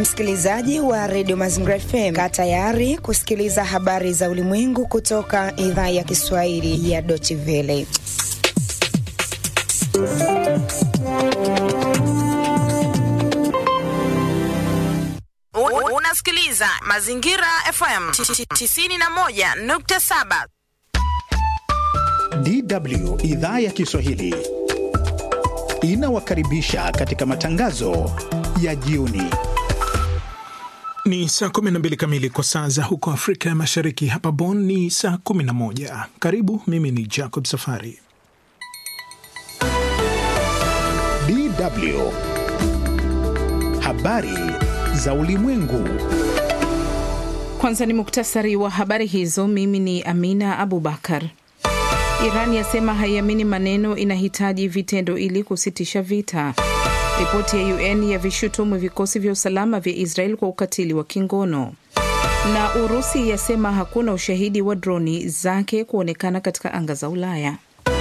Msikilizaji wa redio Mazingira FM, kaa tayari kusikiliza habari za ulimwengu kutoka idhaa ya Kiswahili ya Deutsche Welle. Unasikiliza Mazingira FM 91.7. DW idhaa ya Kiswahili inawakaribisha katika matangazo ya jioni. Ni saa 12 kamili kwa saa za huko Afrika ya Mashariki. Hapa Bonn ni saa 11. Karibu, mimi ni Jacob Safari. DW habari za ulimwengu. Kwanza ni muktasari wa habari hizo. Mimi ni Amina Abubakar. Iran yasema haiamini maneno, inahitaji vitendo ili kusitisha vita. Ripoti ya UN ya vishutumu vikosi vya usalama vya Israel kwa ukatili wa kingono. Na Urusi yasema hakuna ushahidi wa droni zake kuonekana katika anga za Ulaya.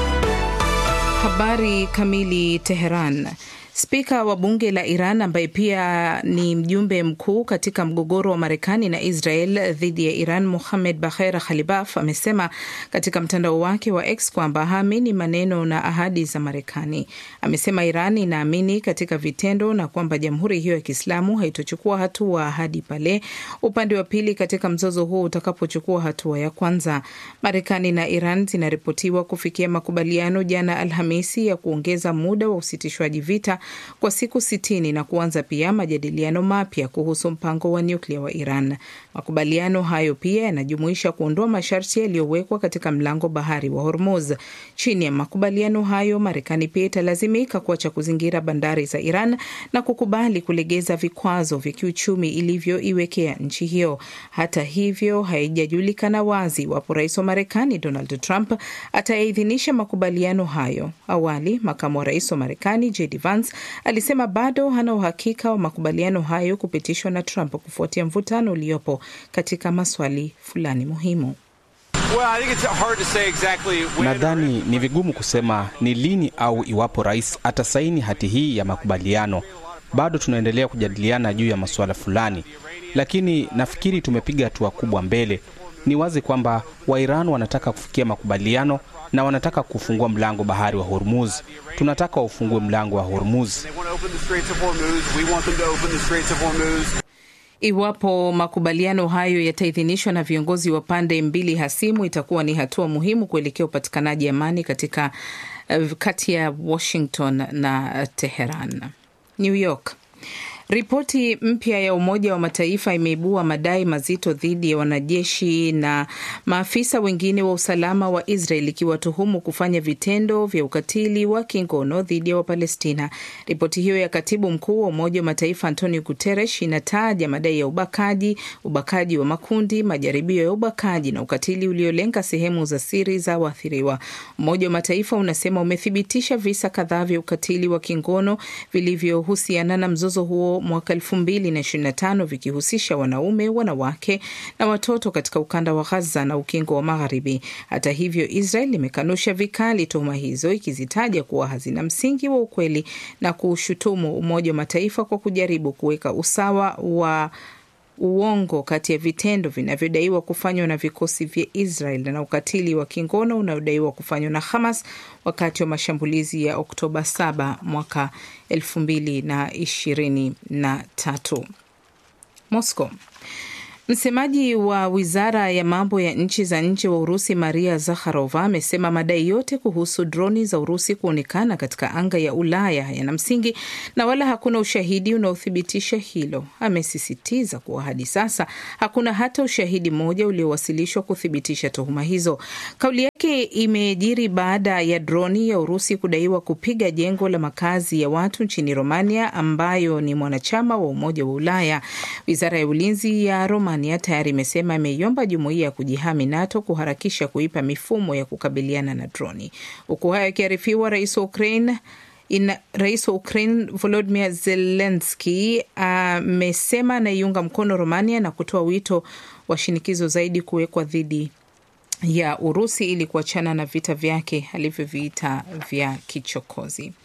Habari kamili. Teheran. Spika wa bunge la Iran ambaye pia ni mjumbe mkuu katika mgogoro wa Marekani na Israel dhidi ya Iran, Mohamed Bagher Khalibaf amesema katika mtandao wake wa X kwamba haamini maneno na ahadi za Marekani. Amesema Iran inaamini katika vitendo na kwamba jamhuri hiyo ya Kiislamu haitochukua hatua hadi pale upande wa pili katika mzozo huo utakapochukua hatua ya kwanza. Marekani na Iran zinaripotiwa kufikia makubaliano jana Alhamisi ya kuongeza muda wa usitishwaji vita kwa siku sitini na kuanza pia majadiliano mapya kuhusu mpango wa nyuklia wa Iran. Makubaliano hayo pia yanajumuisha kuondoa masharti yaliyowekwa katika mlango bahari wa Hormuz. Chini ya makubaliano hayo, Marekani pia italazimika kuacha kuzingira bandari za Iran na kukubali kulegeza vikwazo vya kiuchumi ilivyoiwekea nchi hiyo. Hata hivyo, haijajulikana wazi iwapo rais wa Marekani Donald Trump atayaidhinisha makubaliano hayo. Awali, makamu wa rais wa Marekani JD Vance alisema bado hana uhakika wa makubaliano hayo kupitishwa na Trump kufuatia mvutano uliopo katika maswali fulani muhimu. Exactly nadhani ni vigumu kusema ni lini au iwapo rais atasaini hati hii ya makubaliano. Bado tunaendelea kujadiliana juu ya masuala fulani, lakini nafikiri tumepiga hatua kubwa mbele. Ni wazi kwamba Wairan wanataka kufikia makubaliano na wanataka kufungua mlango bahari wa Hormuz. Tunataka waufungue mlango wa Hormuz. Iwapo makubaliano hayo yataidhinishwa na viongozi wa pande mbili hasimu, itakuwa ni hatua muhimu kuelekea upatikanaji amani katika uh, kati ya Washington na Teheran. New York. Ripoti mpya ya Umoja wa Mataifa imeibua madai mazito dhidi ya wanajeshi na maafisa wengine wa usalama wa Israel ikiwatuhumu kufanya vitendo vya ukatili wa kingono dhidi ya Wapalestina. Ripoti hiyo ya katibu mkuu wa Umoja wa Mataifa Antonio Guterres inataja madai ya ubakaji, ubakaji wa makundi, majaribio ya ubakaji na ukatili uliolenga sehemu za siri za waathiriwa. Umoja wa Mataifa unasema umethibitisha visa kadhaa vya ukatili wa kingono vilivyohusiana na mzozo huo mwaka elfu mbili na ishirini na tano vikihusisha wanaume, wanawake na watoto katika ukanda wa Gaza na ukingo wa Magharibi. Hata hivyo, Israel imekanusha vikali tuhuma hizo, ikizitaja kuwa hazina msingi wa ukweli na kuushutumu Umoja wa Mataifa kwa kujaribu kuweka usawa wa uongo kati ya vitendo vinavyodaiwa kufanywa na vikosi vya Israel na ukatili wa kingono unaodaiwa kufanywa na Hamas wakati wa mashambulizi ya Oktoba 7 mwaka 2023. Moscow. Msemaji wa wizara ya mambo ya nchi za nje wa Urusi Maria Zakharova amesema madai yote kuhusu droni za Urusi kuonekana katika anga ya Ulaya yana msingi na wala hakuna ushahidi unaothibitisha hilo. Amesisitiza kuwa hadi sasa hakuna hata ushahidi mmoja uliowasilishwa kuthibitisha tuhuma hizo. Kauli yake imejiri baada ya droni ya Urusi kudaiwa kupiga jengo la makazi ya watu nchini Romania ambayo ni mwanachama wa Umoja wa Ulaya. Wizara ya ulinzi ya Romania tayari imesema imeiomba jumuiya ya kujihami NATO kuharakisha kuipa mifumo ya kukabiliana na droni. Huku hayo akiarifiwa, rais wa Ukraine Ina, rais wa Ukraine Volodymyr Zelensky amesema uh, anaiunga mkono Romania na kutoa wito wa shinikizo zaidi kuwekwa dhidi ya Urusi ili kuachana na vita vyake alivyoviita vya kichokozi.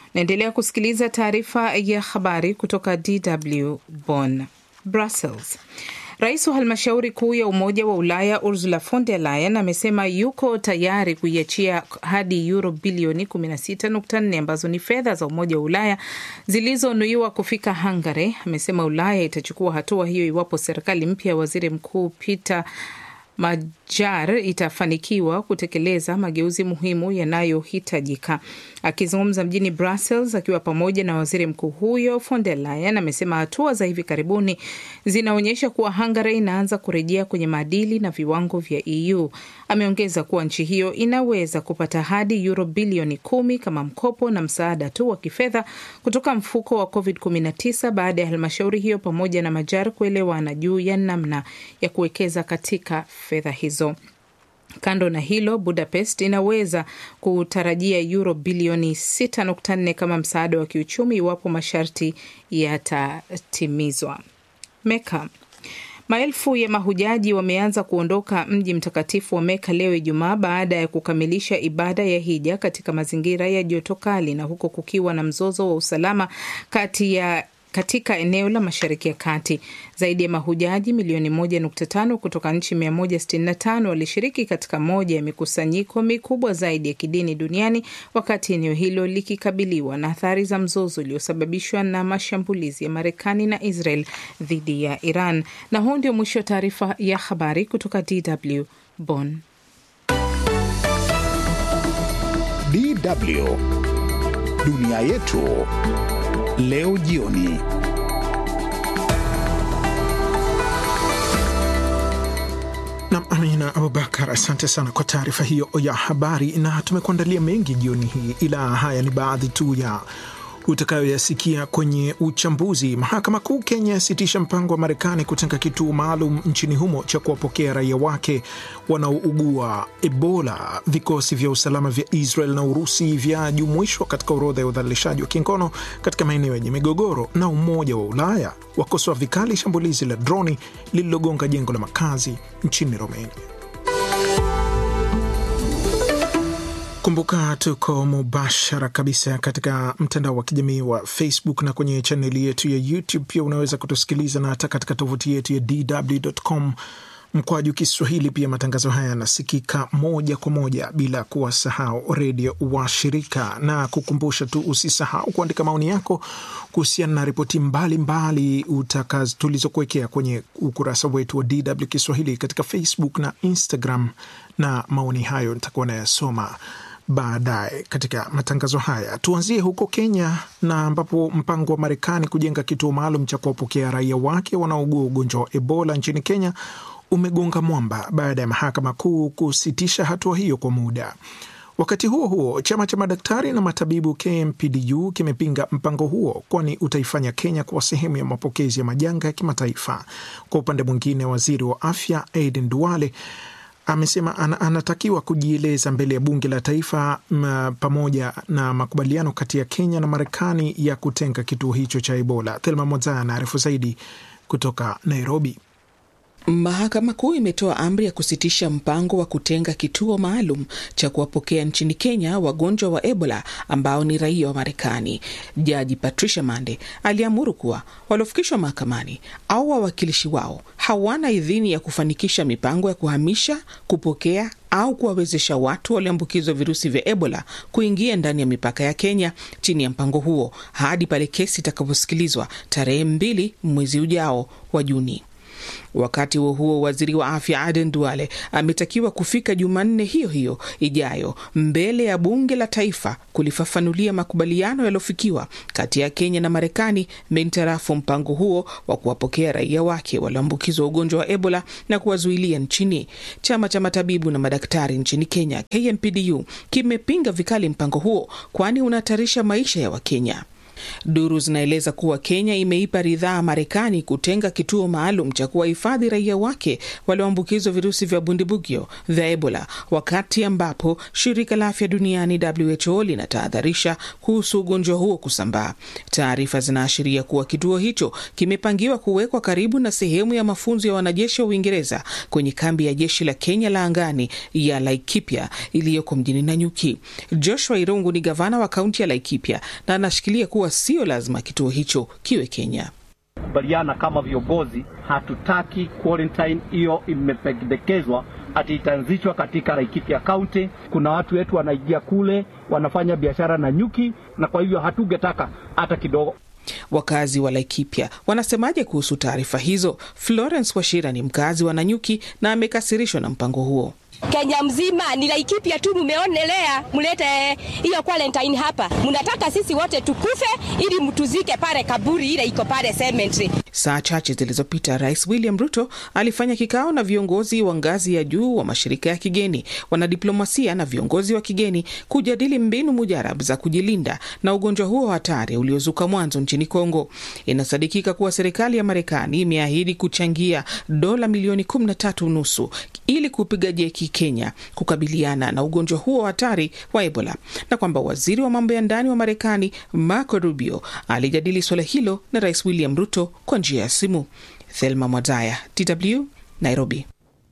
Naendelea kusikiliza taarifa ya habari kutoka DW Bonn. Brussels. Rais wa halmashauri kuu ya Umoja wa Ulaya Ursula von der Leyen amesema yuko tayari kuiachia hadi euro bilioni 16.4 ambazo ni fedha za Umoja wa Ulaya zilizonuiwa kufika Hungary. Amesema Ulaya itachukua hatua hiyo iwapo serikali mpya ya waziri mkuu Peter Majar itafanikiwa kutekeleza mageuzi muhimu yanayohitajika. Akizungumza mjini Brussels akiwa pamoja na waziri mkuu huyo, von der Leyen amesema hatua za hivi karibuni zinaonyesha kuwa Hungary inaanza kurejea kwenye maadili na viwango vya EU. Ameongeza kuwa nchi hiyo inaweza kupata hadi euro bilioni kumi kama mkopo na msaada tu wa kifedha kutoka mfuko wa COVID-19 baada ya halmashauri hiyo pamoja na Majar kuelewana juu ya namna ya kuwekeza katika fedha hizo. Kando na hilo, Budapest inaweza kutarajia euro bilioni 6.4 kama msaada wa kiuchumi iwapo masharti yatatimizwa. Meka. Maelfu ya mahujaji wameanza kuondoka mji mtakatifu wa Meka leo Ijumaa baada ya kukamilisha ibada ya hija katika mazingira ya joto kali na huko kukiwa na mzozo wa usalama kati ya katika eneo la Mashariki ya Kati. Zaidi ya mahujaji milioni 1.5 kutoka nchi 165 walishiriki katika moja ya mikusanyiko mikubwa zaidi ya kidini duniani, wakati eneo hilo likikabiliwa na athari za mzozo uliosababishwa na mashambulizi ya Marekani na Israel dhidi ya Iran. Na huu ndio mwisho wa taarifa ya habari kutoka DW Bonn. DW dunia yetu leo jioni. Nam Amina Abubakar, asante sana kwa taarifa hiyo ya habari, na tumekuandalia mengi jioni hii, ila haya ni baadhi tu ya utakayoyasikia kwenye uchambuzi. Mahakama Kuu Kenya yasitisha mpango wa Marekani kutenga kituo maalum nchini humo cha kuwapokea raia wake wanaougua Ebola. Vikosi vya usalama vya Israel na Urusi vyajumuishwa katika orodha ya udhalilishaji wa kingono katika maeneo yenye migogoro, na Umoja wa Ulaya wakosoa vikali shambulizi la droni lililogonga jengo la makazi nchini Romania. Kumbuka tuko mubashara kabisa katika mtandao wa kijamii wa Facebook na kwenye chaneli yetu ya YouTube. Pia unaweza kutusikiliza na hata katika tovuti yetu ya DW.com mkwaju Kiswahili. Pia matangazo haya yanasikika moja kwa moja bila kuwasahau redio wa shirika, na kukumbusha tu usisahau kuandika maoni yako kuhusiana na ripoti mbalimbali tulizokuwekea kwenye ukurasa wetu wa DW Kiswahili katika Facebook na Instagram, na maoni hayo nitakuwa nayasoma baadaye katika matangazo haya. Tuanzie huko Kenya na ambapo mpango wa Marekani kujenga kituo maalum cha kuwapokea raia wake wanaougua ugonjwa wa Ebola nchini Kenya umegonga mwamba baada ya mahakama kuu kusitisha hatua hiyo kwa muda. Wakati huo huo, chama cha madaktari na matabibu KMPDU kimepinga mpango huo, kwani utaifanya Kenya kuwa sehemu ya mapokezi ya majanga ya kimataifa. Kwa upande mwingine, waziri wa afya Aden Duale amesema an, anatakiwa kujieleza mbele ya bunge la taifa m, pamoja na makubaliano kati ya Kenya na Marekani ya kutenga kituo hicho cha Ebola. Thelma Mozaya anaarifu zaidi kutoka Nairobi. Mahakama Kuu imetoa amri ya kusitisha mpango wa kutenga kituo maalum cha kuwapokea nchini Kenya wagonjwa wa Ebola ambao ni raia wa Marekani. Jaji Patricia Mande aliamuru kuwa waliofikishwa mahakamani au wawakilishi wao hawana idhini ya kufanikisha mipango ya kuhamisha, kupokea au kuwawezesha watu walioambukizwa virusi vya Ebola kuingia ndani ya mipaka ya Kenya chini ya mpango huo hadi pale kesi itakaposikilizwa tarehe mbili mwezi ujao wa Juni. Wakati huo huo, waziri wa afya Aden Duale ametakiwa kufika Jumanne hiyo hiyo ijayo mbele ya bunge la taifa kulifafanulia makubaliano yaliyofikiwa kati ya Kenya na Marekani mintarafu mpango huo wa kuwapokea raia wake walioambukizwa ugonjwa wa Ebola na kuwazuilia nchini. Chama cha matabibu na madaktari nchini Kenya KMPDU kimepinga vikali mpango huo, kwani unahatarisha maisha ya Wakenya. Duru zinaeleza kuwa Kenya imeipa ridhaa Marekani kutenga kituo maalum cha kuwahifadhi raia wake walioambukizwa virusi vya bundibugyo vya Ebola, wakati ambapo shirika la afya duniani WHO linatahadharisha kuhusu ugonjwa huo kusambaa. Taarifa zinaashiria kuwa kituo hicho kimepangiwa kuwekwa karibu na sehemu ya mafunzo ya wanajeshi wa Uingereza kwenye kambi ya jeshi la Kenya la angani ya Laikipia iliyoko mjini Nanyuki. Joshua Irungu ni gavana wa kaunti ya Laikipia na anashikilia kuwa sio lazima kituo hicho kiwe Kenya. Kubaliana kama viongozi, hatutaki quarantine hiyo imependekezwa ati itaanzishwa katika Laikipia County. Kuna watu wetu wanaingia kule wanafanya biashara na nyuki, na kwa hivyo hatungetaka hata kidogo. Wakazi wa Laikipia wanasemaje kuhusu taarifa hizo? Florence Washira ni mkazi wa Nanyuki na amekasirishwa na mpango huo. Kenya mzima ni Laikipia tu mumeonelea, mlete hiyo quarantine hapa. Mnataka sisi wote tukufe ili mtuzike pale kaburi ile iko pale cemetery. Saa chache zilizopita, Rais William Ruto alifanya kikao na viongozi wa ngazi ya juu wa mashirika ya kigeni, wanadiplomasia na viongozi wa kigeni kujadili mbinu mujarab za kujilinda na ugonjwa huo hatari uliozuka mwanzo nchini Kongo. Inasadikika kuwa serikali ya Marekani imeahidi kuchangia dola milioni 13 nusu ili kupiga jeki Kenya kukabiliana na ugonjwa huo hatari wa Ebola, na kwamba waziri wa mambo ya ndani wa Marekani Marco Rubio alijadili suala hilo na Rais William Ruto kwa njia ya simu. Thelma Mwazaya, DW, Nairobi.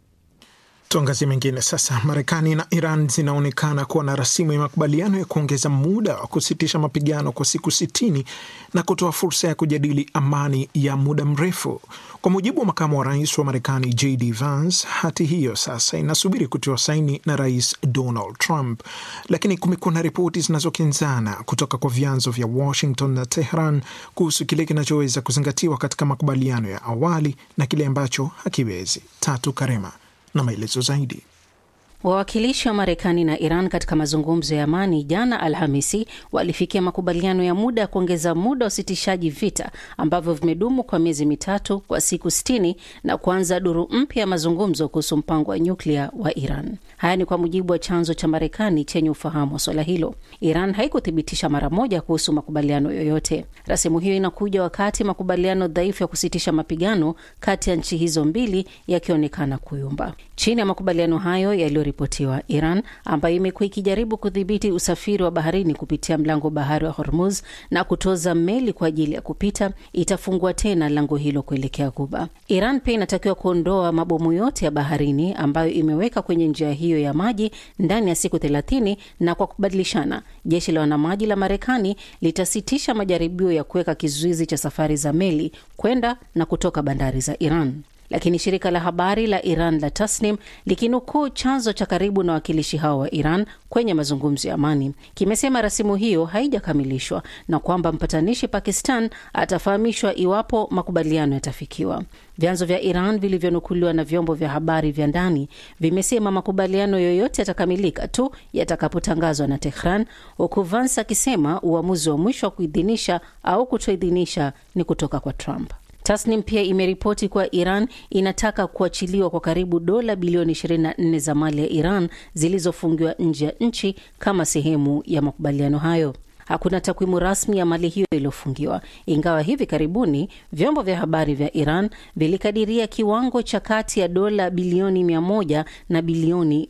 Tuangazie mengine sasa. Marekani na Iran zinaonekana kuwa na rasimu ya makubaliano ya kuongeza muda wa kusitisha mapigano kwa siku sitini na kutoa fursa ya kujadili amani ya muda mrefu. Kwa mujibu wa makamu wa rais wa Marekani JD Vance, hati hiyo sasa inasubiri kutiwa saini na Rais Donald Trump, lakini kumekuwa na ripoti zinazokinzana kutoka kwa vyanzo vya Washington na Tehran kuhusu kile kinachoweza kuzingatiwa katika makubaliano ya awali na kile ambacho hakiwezi. Tatu Karema na maelezo zaidi. Wawakilishi wa Marekani na Iran katika mazungumzo ya amani jana Alhamisi walifikia makubaliano ya muda ya kuongeza muda wa usitishaji vita ambavyo vimedumu kwa miezi mitatu kwa siku sitini na kuanza duru mpya ya mazungumzo kuhusu mpango wa nyuklia wa Iran. Haya ni kwa mujibu wa chanzo cha Marekani chenye ufahamu wa swala hilo. Iran haikuthibitisha mara moja kuhusu makubaliano yoyote. Rasimu hiyo inakuja wakati makubaliano dhaifu ya kusitisha mapigano kati ya nchi hizo mbili yakionekana kuyumba. Chini ya makubaliano hayo yaliyoripotiwa, Iran ambayo imekuwa ikijaribu kudhibiti usafiri wa baharini kupitia mlango bahari wa Hormuz na kutoza meli kwa ajili ya kupita, itafungua tena lango hilo kuelekea Guba. Iran pia inatakiwa kuondoa mabomu yote ya baharini ambayo imeweka kwenye njia hiyo ya maji ndani ya siku thelathini, na kwa kubadilishana, jeshi la wanamaji la Marekani litasitisha majaribio ya kuweka kizuizi cha safari za meli kwenda na kutoka bandari za Iran. Lakini shirika la habari la Iran la Tasnim likinukuu chanzo cha karibu na wakilishi hao wa Iran kwenye mazungumzo ya amani kimesema rasimu hiyo haijakamilishwa na kwamba mpatanishi Pakistan atafahamishwa iwapo makubaliano yatafikiwa. Vyanzo vya Iran vilivyonukuliwa na vyombo vya habari vya ndani vimesema makubaliano yoyote yatakamilika tu yatakapotangazwa na Tehran, huku Vance akisema uamuzi wa mwisho wa kuidhinisha au kutoidhinisha ni kutoka kwa Trump. Tasnim pia imeripoti kuwa Iran inataka kuachiliwa kwa karibu dola bilioni 24 za mali ya Iran zilizofungiwa nje ya nchi kama sehemu ya makubaliano hayo. Hakuna takwimu rasmi ya mali hiyo iliyofungiwa, ingawa hivi karibuni vyombo vya habari vya Iran vilikadiria kiwango cha kati ya dola bilioni 100 na bilioni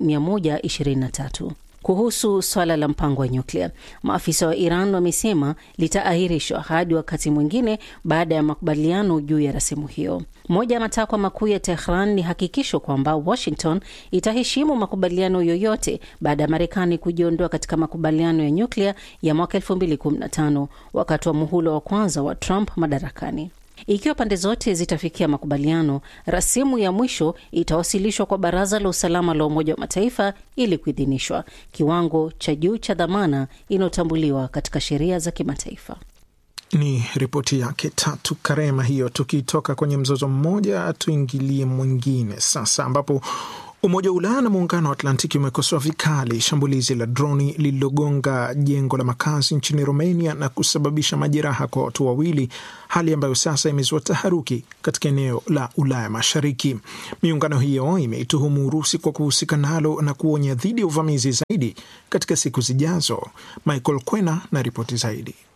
123. Kuhusu swala la mpango wa nyuklia, maafisa wa Iran wamesema litaahirishwa hadi wakati mwingine baada ya makubaliano juu ya rasimu hiyo. Moja ya matakwa makuu ya Tehran ni hakikisho kwamba Washington itaheshimu makubaliano yoyote baada ya Marekani kujiondoa katika makubaliano ya nyuklia ya mwaka 2015 wakati wa muhula wa kwanza wa Trump madarakani. Ikiwa pande zote zitafikia makubaliano, rasimu ya mwisho itawasilishwa kwa Baraza la Usalama la Umoja wa Mataifa ili kuidhinishwa, kiwango cha juu cha dhamana inayotambuliwa katika sheria za kimataifa. Ni ripoti yake Tatu Karema hiyo. Tukitoka kwenye mzozo mmoja, tuingilie mwingine sasa, ambapo Umoja wa Ulaya na Muungano wa Atlantiki umekosoa vikali shambulizi la droni lililogonga jengo la makazi nchini Romania na kusababisha majeraha kwa watu wawili, hali ambayo sasa imezua taharuki katika eneo la Ulaya Mashariki. Miungano hiyo imeituhumu Urusi kwa kuhusika nalo na kuonya dhidi ya uvamizi zaidi katika siku zijazo. Michael Kwena na ripoti zaidi.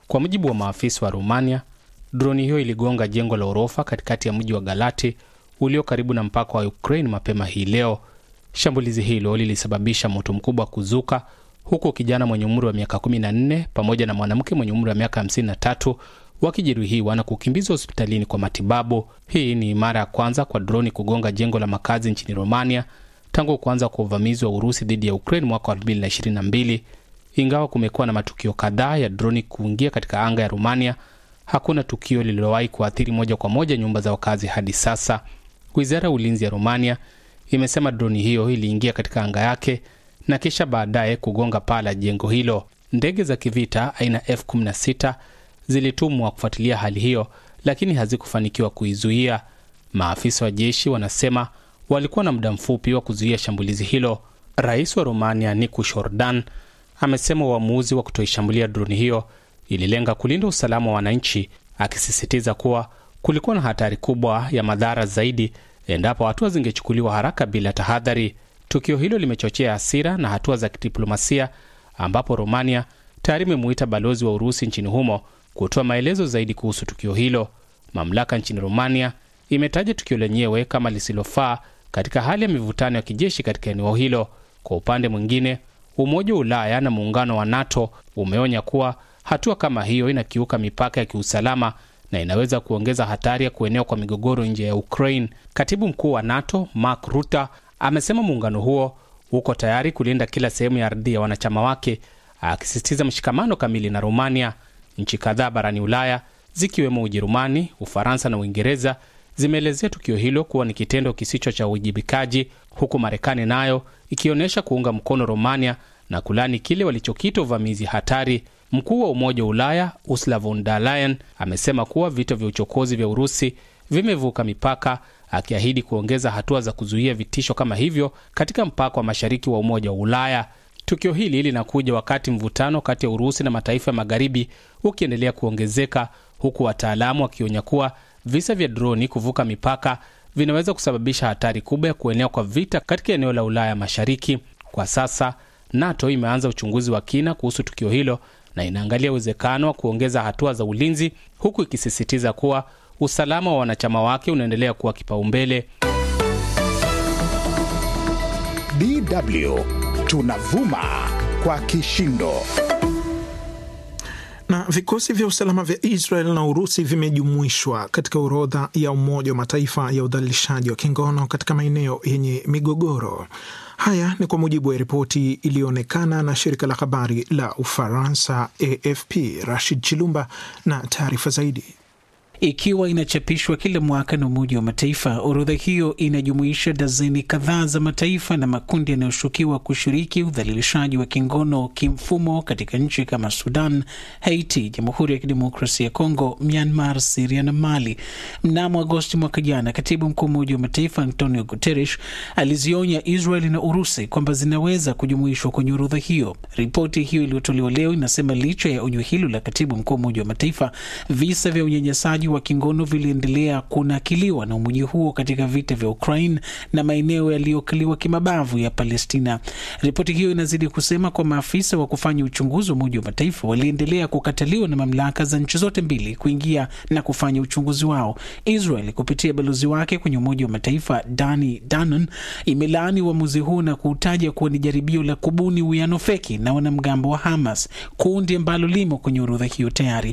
Kwa mujibu wa maafisa wa Romania, droni hiyo iligonga jengo la orofa katikati ya mji wa Galati ulio karibu na mpaka wa Ukraine mapema hii leo. Shambulizi hilo lilisababisha moto mkubwa kuzuka, huku kijana mwenye umri wa miaka 14 pamoja na mwanamke mwenye umri wa miaka 53 wakijeruhiwa na kukimbizwa hospitalini kwa matibabu. Hii ni mara ya kwanza kwa droni kugonga jengo la makazi nchini Romania tangu kuanza kwa uvamizi wa Urusi dhidi ya Ukraine mwaka 2022. Ingawa kumekuwa na matukio kadhaa ya droni kuingia katika anga ya Romania, hakuna tukio lililowahi kuathiri moja kwa moja nyumba za wakazi hadi sasa. Wizara ya ulinzi ya Romania imesema droni hiyo iliingia katika anga yake na kisha baadaye kugonga paa la jengo hilo. Ndege za kivita aina F16 zilitumwa kufuatilia hali hiyo, lakini hazikufanikiwa kuizuia. Maafisa wa jeshi wanasema walikuwa na muda mfupi wa kuzuia shambulizi hilo. Rais wa Romania Nicu Jordan amesema uamuzi wa kutoishambulia droni hiyo ililenga kulinda usalama wa wananchi, akisisitiza kuwa kulikuwa na hatari kubwa ya madhara zaidi endapo hatua zingechukuliwa haraka bila tahadhari. Tukio hilo limechochea hasira na hatua za kidiplomasia, ambapo Romania tayari imemuita balozi wa Urusi nchini humo kutoa maelezo zaidi kuhusu tukio hilo. Mamlaka nchini Romania imetaja tukio lenyewe kama lisilofaa katika hali ya mivutano ya kijeshi katika eneo hilo. Kwa upande mwingine, Umoja wa Ulaya na muungano wa NATO umeonya kuwa hatua kama hiyo inakiuka mipaka ya kiusalama na inaweza kuongeza hatari ya kuenea kwa migogoro nje ya Ukraine. Katibu mkuu wa NATO Mark Rutte amesema muungano huo uko tayari kulinda kila sehemu ya ardhi ya wanachama wake, akisisitiza mshikamano kamili na Romania. Nchi kadhaa barani Ulaya zikiwemo Ujerumani, Ufaransa na Uingereza zimeelezea tukio hilo kuwa ni kitendo kisicho cha uwajibikaji, huku Marekani nayo ikionyesha kuunga mkono Romania na kulani kile walichokita uvamizi hatari. Mkuu wa Umoja wa Ulaya Ursula von der Leyen amesema kuwa vita vya uchokozi vya Urusi vimevuka mipaka, akiahidi kuongeza hatua za kuzuia vitisho kama hivyo katika mpaka wa mashariki wa Umoja wa Ulaya. Tukio hili linakuja wakati mvutano kati ya Urusi na mataifa ya magharibi ukiendelea kuongezeka, huku wataalamu wakionya kuwa visa vya droni kuvuka mipaka vinaweza kusababisha hatari kubwa ya kuenea kwa vita katika eneo la Ulaya Mashariki. Kwa sasa NATO imeanza uchunguzi wa kina kuhusu tukio hilo na inaangalia uwezekano wa kuongeza hatua za ulinzi, huku ikisisitiza kuwa usalama wa wanachama wake unaendelea kuwa kipaumbele. DW tunavuma kwa kishindo. Na vikosi vya usalama vya Israel na Urusi vimejumuishwa katika orodha ya Umoja wa Mataifa ya udhalilishaji wa kingono katika maeneo yenye migogoro. Haya ni kwa mujibu wa ripoti iliyoonekana na shirika la habari la Ufaransa AFP. Rashid Chilumba na taarifa zaidi. Ikiwa inachapishwa kila mwaka na Umoja wa Mataifa, orodha hiyo inajumuisha dazeni kadhaa za mataifa na makundi yanayoshukiwa kushiriki udhalilishaji wa kingono kimfumo katika nchi kama Sudan, Haiti, Jamhuri ya Kidemokrasia ya Kongo, Myanmar, Siria na Mali. Mnamo Agosti mwaka jana, katibu mkuu wa Umoja wa Mataifa Antonio Guterres alizionya Israel na Urusi kwamba zinaweza kujumuishwa kwenye orodha hiyo. Ripoti hiyo iliyotolewa leo inasema licha ya onyo hilo la katibu mkuu wa Umoja wa Mataifa, visa vya unyanyasaji wa kingono viliendelea kunakiliwa na umoja huo katika vita vya Ukraine na maeneo yaliyokaliwa kimabavu ya Palestina. Ripoti hiyo inazidi kusema kwa maafisa wa kufanya uchunguzi wa Umoja wa Mataifa waliendelea kukataliwa na mamlaka za nchi zote mbili kuingia na kufanya uchunguzi wao. Israel kupitia balozi wake kwenye Umoja wa Mataifa Dani Danon imelaani uamuzi huu na kuutaja kuwa ni jaribio la kubuni uwiano feki na wanamgambo wa Hamas, kundi ambalo limo kwenye orodha hiyo tayari.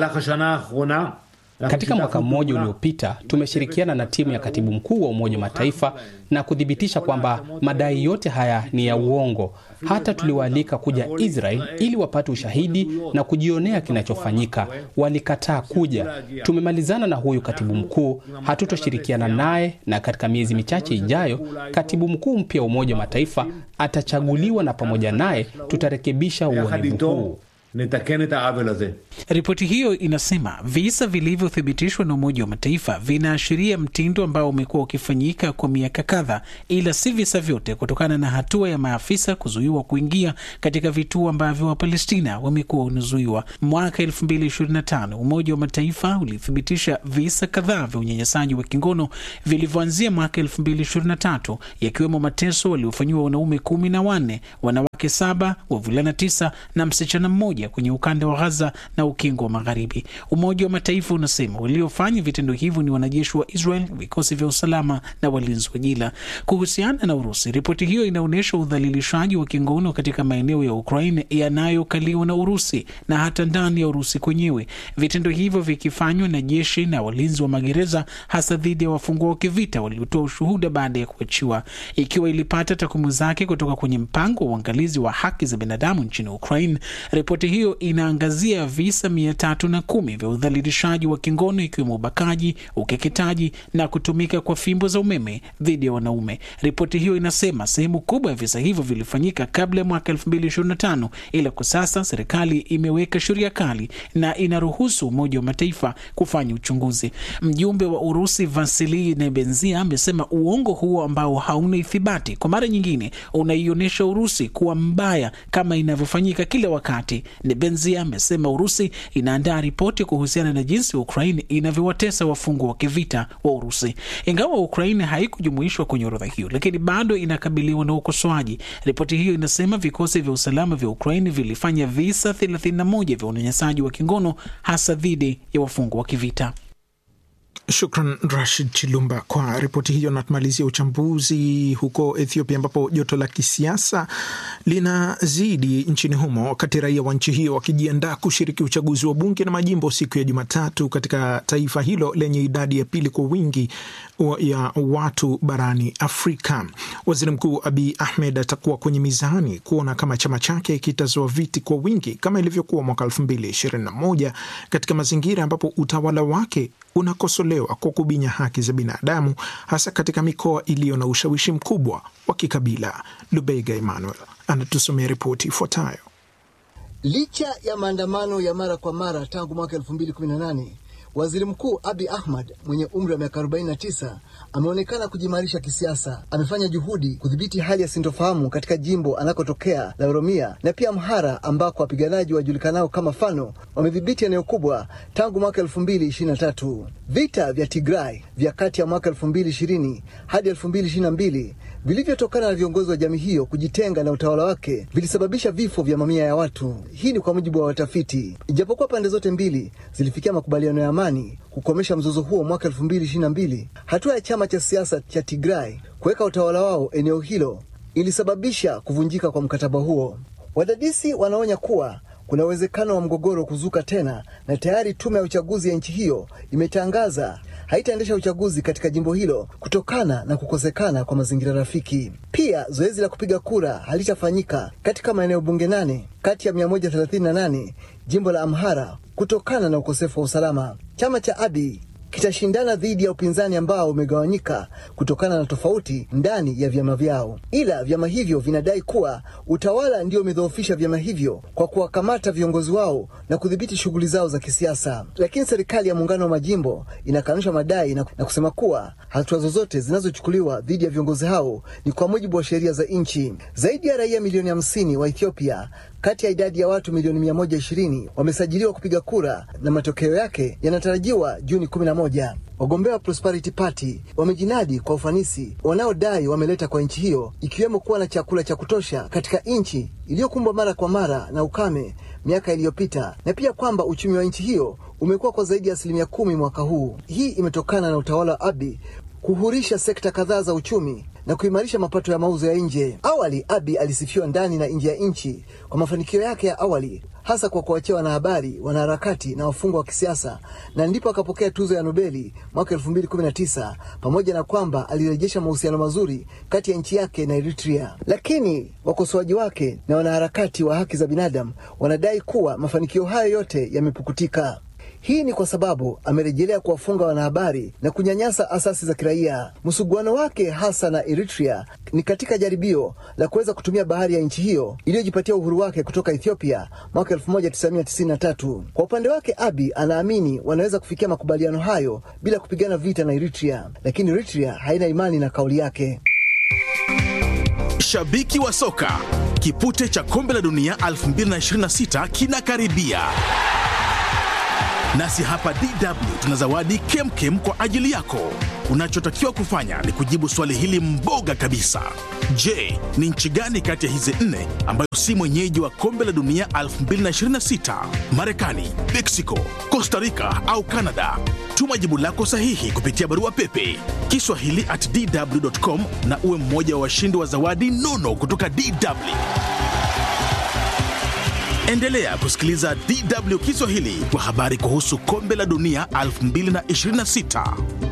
Katika mwaka mmoja uliopita tumeshirikiana na timu ya katibu mkuu wa Umoja wa Mataifa na kuthibitisha kwamba madai yote haya ni ya uongo. Hata tuliwaalika kuja Israel ili wapate ushahidi na kujionea kinachofanyika, walikataa kuja. Tumemalizana na huyu katibu mkuu, hatutoshirikiana naye, na katika miezi michache ijayo katibu mkuu mpya wa Umoja wa Mataifa atachaguliwa, na pamoja naye tutarekebisha uonevu huu. Ripoti hiyo inasema visa vilivyothibitishwa na Umoja wa Mataifa vinaashiria mtindo ambao umekuwa ukifanyika kwa miaka kadhaa, ila si visa vyote, kutokana na hatua ya maafisa kuzuiwa kuingia katika vituo ambavyo Wapalestina wamekuwa wanazuiwa. Mwaka 2025 Umoja wa Mataifa ulithibitisha visa kadhaa vya unyanyasaji wa kingono vilivyoanzia mwaka 2023 yakiwemo mateso waliofanyiwa wanaume kumi na wanne, wanawake wanawake saba, wavulana tisa na msichana mmoja kwenye ukanda wa Gaza na ukingo wa Magharibi. Umoja wa Mataifa unasema waliofanya vitendo hivyo ni wanajeshi wa Israel, vikosi vya usalama na walinzi wa jila. Kuhusiana na Urusi, ripoti hiyo inaonyesha udhalilishaji wa kingono katika maeneo ya Ukraine yanayokaliwa na Urusi na hata ndani ya Urusi kwenyewe, vitendo hivyo vikifanywa na jeshi na walinzi wa magereza, hasa dhidi ya wafungwa wa kivita waliotoa ushuhuda baada ya kuachiwa. Ikiwa ilipata takwimu zake kutoka kwenye mpango wa uangalizi wa haki za binadamu nchini Ukraine, ripoti hiyo inaangazia visa mia tatu na kumi vya udhalilishaji wa kingono ikiwemo ubakaji, ukeketaji na kutumika kwa fimbo za umeme dhidi ya wanaume. Ripoti hiyo inasema sehemu kubwa ya visa hivyo vilifanyika kabla ya mwaka 2025 ila kwa sasa serikali imeweka sheria kali na inaruhusu Umoja wa Mataifa kufanya uchunguzi. Mjumbe wa Urusi Vasili Nebenzia amesema uongo huo ambao hauna ithibati kwa mara nyingine unaionyesha Urusi kuwa mbaya kama inavyofanyika kila wakati. Nebenzia amesema Urusi inaandaa ripoti kuhusiana na jinsi Ukraine inavyowatesa wafungwa wa kivita wa Urusi. Ingawa Ukraine haikujumuishwa kwenye orodha hiyo, lakini bado inakabiliwa na ukosoaji. Ripoti hiyo inasema vikosi vya usalama vya Ukraine vilifanya visa 31 vya unyanyasaji wa kingono hasa dhidi ya wafungwa wa kivita. Shukran Rashid Chilumba kwa ripoti hiyo. Na tumalizia uchambuzi huko Ethiopia, ambapo joto la kisiasa linazidi nchini humo, wakati raia wa nchi hiyo wakijiandaa kushiriki uchaguzi wa bunge na majimbo siku ya Jumatatu katika taifa hilo lenye idadi ya pili kwa wingi ya watu barani Afrika. Waziri Mkuu Abiy Ahmed atakuwa kwenye mizani kuona kama chama chake kitazoa viti kwa wingi kama ilivyokuwa mwaka 2021 katika mazingira ambapo utawala wake unakosolewa kwa kubinya haki za binadamu hasa katika mikoa iliyo na ushawishi mkubwa wa kikabila. Lubega Emmanuel anatusomea ripoti ifuatayo. Licha ya maandamano ya mara kwa mara tangu mwaka 2018 Waziri Mkuu Abi Ahmad mwenye umri wa miaka 49 ameonekana kujimarisha kisiasa. Amefanya juhudi kudhibiti hali ya sintofahamu katika jimbo anakotokea la Oromia na pia Amhara, ambako wapiganaji wajulikanao kama Fano wamedhibiti eneo kubwa tangu mwaka 2023. Vita vya Tigray vya kati ya mwaka 2020 hadi 2022 vilivyotokana na viongozi wa jamii hiyo kujitenga na utawala wake vilisababisha vifo vya mamia ya watu. Hii ni kwa mujibu wa watafiti. Ijapokuwa pande zote mbili zilifikia makubaliano ya amani kukomesha mzozo huo mwaka 2022, hatua ya chama cha siasa cha Tigray kuweka utawala wao eneo hilo ilisababisha kuvunjika kwa mkataba huo. Wadadisi wanaonya kuwa kuna uwezekano wa mgogoro kuzuka tena, na tayari tume ya uchaguzi ya nchi hiyo imetangaza haitaendesha uchaguzi katika jimbo hilo kutokana na kukosekana kwa mazingira rafiki. Pia zoezi la kupiga kura halitafanyika katika maeneo bunge nane kati ya 138 jimbo la Amhara kutokana na ukosefu wa usalama. Chama cha Abiy kitashindana dhidi ya upinzani ambao umegawanyika kutokana na tofauti ndani ya vyama vyao, ila vyama hivyo vinadai kuwa utawala ndio umedhoofisha vyama hivyo kwa kuwakamata viongozi wao na kudhibiti shughuli zao za kisiasa. Lakini serikali ya muungano wa majimbo inakanusha madai na, na kusema kuwa hatua zozote zinazochukuliwa dhidi ya viongozi hao ni kwa mujibu wa sheria za nchi. Zaidi ya raia milioni hamsini wa Ethiopia kati ya idadi ya watu milioni 120 wamesajiliwa kupiga kura na matokeo yake yanatarajiwa Juni 11. Wagombea wa Prosperity Party wamejinadi kwa ufanisi wanaodai wameleta kwa nchi hiyo, ikiwemo kuwa na chakula cha kutosha katika nchi iliyokumbwa mara kwa mara na ukame miaka iliyopita, na pia kwamba uchumi wa nchi hiyo umekuwa kwa zaidi ya asilimia kumi mwaka huu. Hii imetokana na utawala wa Abiy kuhurisha sekta kadhaa za uchumi na kuimarisha mapato ya mauzo ya nje. Awali Abiy alisifiwa ndani na nje ya nchi kwa mafanikio yake ya awali, hasa kwa kuachia wanahabari, wanaharakati na wafungwa wa kisiasa, na ndipo akapokea tuzo ya Nobeli mwaka 2019 pamoja na kwamba alirejesha mahusiano mazuri kati ya nchi yake na Eritrea. Lakini wakosoaji wake na wanaharakati wa haki za binadamu wanadai kuwa mafanikio hayo yote yamepukutika. Hii ni kwa sababu amerejelea kuwafunga wanahabari na kunyanyasa asasi za kiraia. Msuguano wake hasa na Eritrea ni katika jaribio la kuweza kutumia bahari ya nchi hiyo iliyojipatia uhuru wake kutoka Ethiopia mwaka 1993. Kwa upande wake, Abiy anaamini wanaweza kufikia makubaliano hayo bila kupigana vita na Eritrea, lakini Eritrea haina imani na kauli yake. Shabiki wa soka, kipute cha kombe la dunia 2026 kinakaribia Nasi hapa DW tuna zawadi kemkem kwa ajili yako. Unachotakiwa kufanya ni kujibu swali hili mboga kabisa. Je, ni nchi gani kati ya hizi nne ambayo si mwenyeji wa kombe la dunia 2026? Marekani, Mexico, Costa Rica au Canada? Tuma jibu lako sahihi kupitia barua pepe kiswahili at dw.com na uwe mmoja wa washindi wa zawadi nono kutoka DW. Endelea kusikiliza DW Kiswahili kwa habari kuhusu kombe la dunia 2026.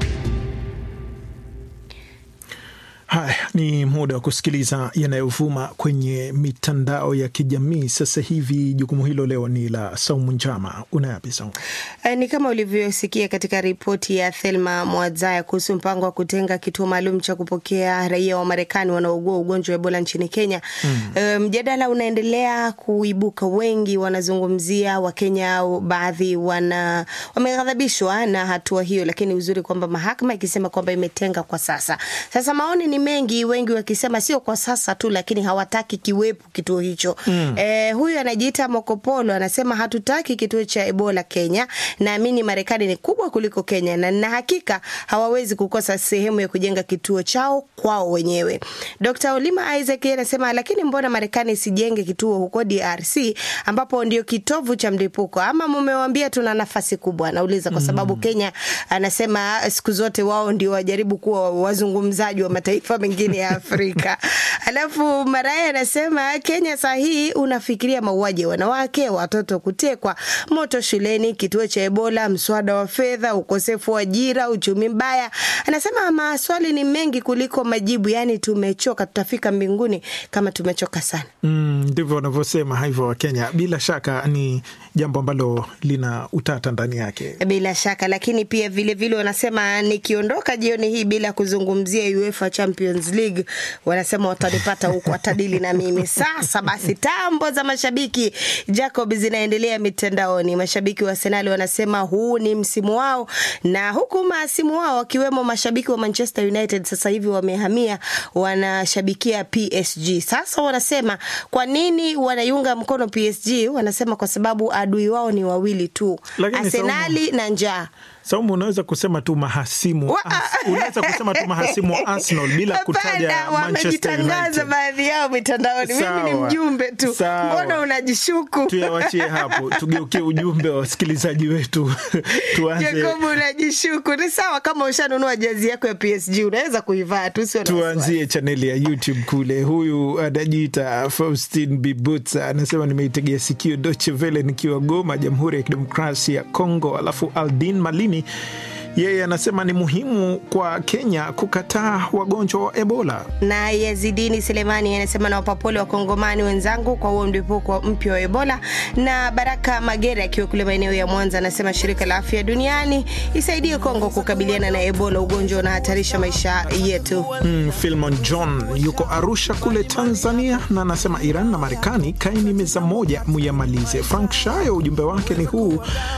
Haya ni muda wa kusikiliza yanayovuma kwenye mitandao ya kijamii sasa hivi. Jukumu hilo leo ni la Saumu Njama. Unayapi Saumu? Eh, Ni kama ulivyosikia katika ripoti ya Thelma Mwadzaya kuhusu mpango wa kutenga kituo maalum cha kupokea raia wa Marekani wanaougua ugonjwa wa Ebola nchini Kenya. Eh, Mjadala unaendelea kuibuka, wengi wanazungumzia, Wakenya baadhi wana wameghadhabishwa na hatua hiyo, lakini uzuri kwamba mahakama ikisema kwamba imetenga kwa sasa. Sasa maoni ni mengi, wengi wakisema sio kwa sasa tu, lakini hawataki kiwepo kituo hicho. Mm. Eh, huyu anajiita Mokopolo anasema hatutaki kituo cha Ebola Kenya. Naamini Marekani ni kubwa kuliko Kenya na nina hakika hawawezi kukosa sehemu ya kujenga kituo chao kwao wenyewe. Dr. Olima Isaac yeye anasema lakini mbona Marekani isijenge kituo huko DRC ambapo ndio kitovu cha mlipuko ama mumewambia tuna nafasi kubwa? Anauliza kwa sababu Kenya anasema siku zote wao ndio wajaribu kuwa wazungumzaji wa mataifa mengine ya Afrika. Alafu Maraya anasema Kenya saa hii unafikiria mauaji ya wanawake, watoto kutekwa, moto shuleni, kituo cha Ebola, mswada wa fedha, ukosefu wa ajira, uchumi mbaya. Anasema maswali ni mengi kuliko majibu, yaani tumechoka, tutafika mbinguni kama tumechoka sana. Mm, ndivyo wanavyosema hivyo Wakenya. Bila shaka ni jambo ambalo lina utata ndani yake. Bila shaka, lakini pia vile vile wanasema nikiondoka jioni hii bila kuzungumzia UEFA Champions League, wanasema watanipata huko, watadili na mimi. Sasa basi, tambo za mashabiki Jacob zinaendelea mitandaoni. Mashabiki wa Arsenal wanasema huu ni msimu wao, na huku maasimu wao wakiwemo mashabiki wa Manchester United sasa hivi wamehamia, wanashabikia PSG. Sasa wanasema kwa nini wanaiunga mkono PSG? Wanasema kwa sababu adui wao ni wawili tu, Lakini Arsenali na njaa. Saumu, unaweza kusema tu mahasimu wa, unaweza kusema tu mahasimu wa Arsenal bila kutaja Hapana, Manchester wamejitangaza United. baadhi yao mitandaoni. Mimi ni Sawa, mjumbe tu, sawa. mbona unajishuku? Tuyawachie hapo, tugeukie ujumbe wa wasikilizaji wetu. Tuanze Jacob, unajishuku. Ni sawa kama ushanunua jezi yako ya PSG, unaweza kuivaa tu, sio na wasiwasi. tuanzie chaneli ya YouTube kule. Huyu anajiita Faustin Bibutsa anasema nimeitegea sikio Deutsche Welle nikiwa Goma, Jamhuri ya Kidemokrasia ya Kongo. Alafu Aldin Malimi yeye anasema ni muhimu kwa Kenya kukataa wagonjwa wa Ebola. na Yazidini Selemani anasema nawapa pole wakongomani wenzangu kwa huo mlipuko mpya wa Ebola. Na Baraka Magere akiwa kule maeneo ya Mwanza anasema shirika la afya duniani isaidie Kongo kukabiliana na Ebola, ugonjwa unahatarisha maisha yetu. Mm, Filmon John yuko Arusha kule Tanzania na anasema Iran na Marekani kaini meza moja muyamalize. Frank Shayo ujumbe wake ni huu,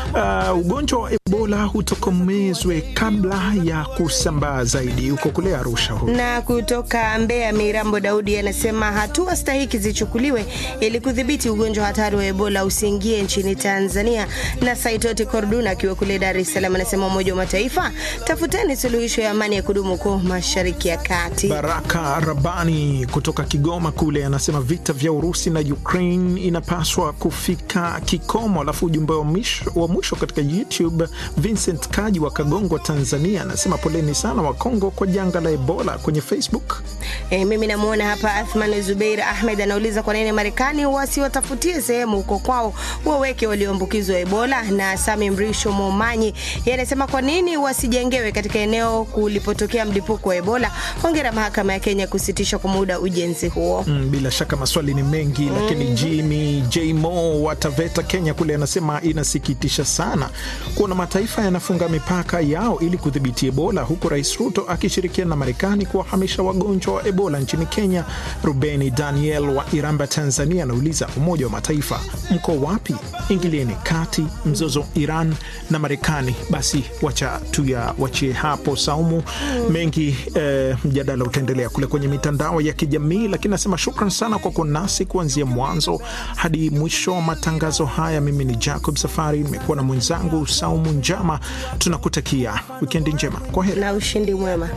uh, ugonjwa wa Ebola hutokomezwe kabla ya kusambaa zaidi. Yuko kule Arusha huyu. Na kutoka Mbeya, Mirambo Daudi anasema hatua stahiki zichukuliwe ili kudhibiti ugonjwa hatari wa Ebola usiingie nchini Tanzania. Na Saitoti Korduna akiwa kule Dar es Salaam anasema Umoja wa Mataifa, tafuteni suluhisho ya amani ya kudumu huko Mashariki ya Kati. Baraka Rabani kutoka Kigoma kule anasema vita vya Urusi na Ukraine inapaswa kufika kikomo. Alafu ujumbe wa mwisho, wa mwisho katika YouTube, Vincent Kaji wa Kagongwa, Tanzania anasema poleni sana wa Kongo kwa janga la Ebola. Kwenye Facebook E, mimi namwona hapa Athman Zubeir Ahmed anauliza kwa nini Marekani wasiwatafutie sehemu huko kwao waweke walioambukizwa Ebola. Na Sami Mrisho Momanyi yeye anasema kwa nini wasijengewe katika eneo kulipotokea mlipuko wa Ebola. Hongera mahakama ya Kenya kusitisha kwa muda ujenzi huo. Mm, bila shaka maswali ni mengi lakini Jimmy J Mo wa Taveta Kenya kule anasema inasikitisha sana kuona mataifa mataifa yanafunga mipaka yao ili kudhibiti Ebola, huku Rais Ruto akishirikiana na Marekani kuwahamisha wagonjwa wa Ebola nchini Kenya. Rubeni Daniel wa Iramba, Tanzania, anauliza Umoja wa Mataifa mko wapi? Ingilieni kati mzozo Iran na Marekani. Basi wacha tuyawachie hapo Saumu. Mengi eh, mjadala utaendelea kule kwenye mitandao ya kijamii, lakini nasema shukran sana kwa kuwa nasi kuanzia mwanzo hadi mwisho wa matangazo haya. Mimi ni Jacob Safari, nimekuwa na mwenzangu Saumu Njama. Tunakutakia wikendi njema, kwa heri na ushindi mwema.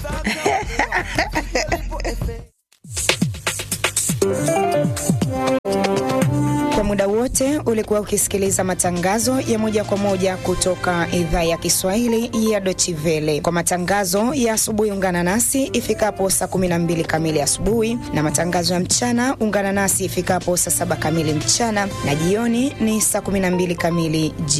Kwa muda wote ulikuwa ukisikiliza matangazo ya moja kwa moja kutoka idhaa ya Kiswahili ya Deutsche Welle. Kwa matangazo ya asubuhi, ungana nasi ifikapo saa 12 kamili asubuhi, na matangazo ya mchana ungana nasi ifikapo saa saba kamili mchana, na jioni ni saa 12 kamili jioni.